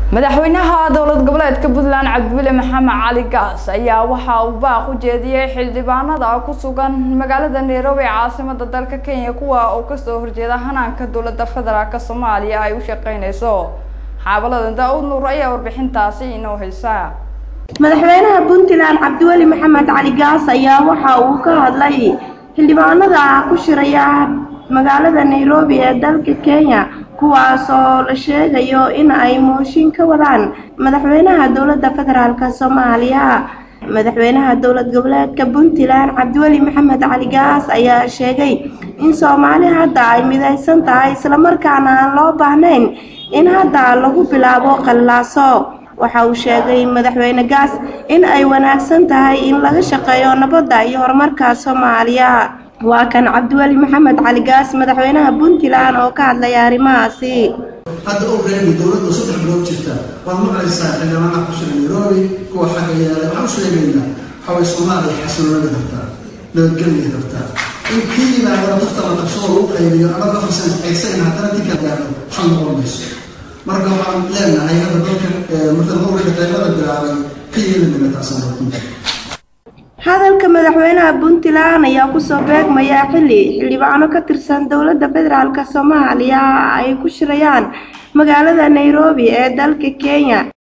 madaxweynaha dowlad goboleedka puntland cabdiweli maxamed cali gaas ayaa waxa uu baaq u jeediyey xildhibaanada ku sugan magaalada nairobi ee caasimada dalka kenya kuwa uu kasoo horjeeda hanaanka dowlada federaalk soomaaliya ay u shaqeyneyso xaabalada daa-uud nuur ayaa warbixintaasi inoo haysa madaxweynaha puntland cabdiweli maxamed cali gaas ayaa waxa uu ka hadlay xildhibaanada ku shiraya magaalada nairobi ee dalka kenya kuwaas oo la sheegayo in ay mooshin ka wadaan madaxweynaha dowladda federaalk soomaaliya madaxweynaha dowlad goboleedka puntland cabdiweli maxamed cali gaas ayaa sheegay in soomaali hadda ay midaysan tahay islamarkaana aan loo baahnayn in hadda lagu bilaabo qallaaso waxa uu sheegay madaxweyne gaas in ay wanaagsan tahay in laga shaqeeyo nabadda iyo horumarka soomaaliya waa kan cabdiweli maxamed cali gaas madaxweynaha puntland oo ka hadlaya arrimahaasi hadda og reebi dowladda saddex bilood jirta waad maqlaysaa xildhibaanaha ku shira nairobi kuwa xagga yaala waxaan u sheegaynaa waxaway soomaaliya xasiloonada rabtaa nabadgelya rabtaa in kii yimaada nafta la qabsado lagu qaybiyo ama qafarsan aysan haddana tinka gaadho waxaa noqon mayso marka waxaan leenahay hadda dalka marka mawrida qaybada bilaabay ka yeeli mayna taasaan runta hadalka madaxweynaha puntland ayaa kusoo beegmaya xilli xildhibaano ka tirsan dowladda federaalk soomaaliya ay ku shirayaan magaalada nairobi ee dalka kenya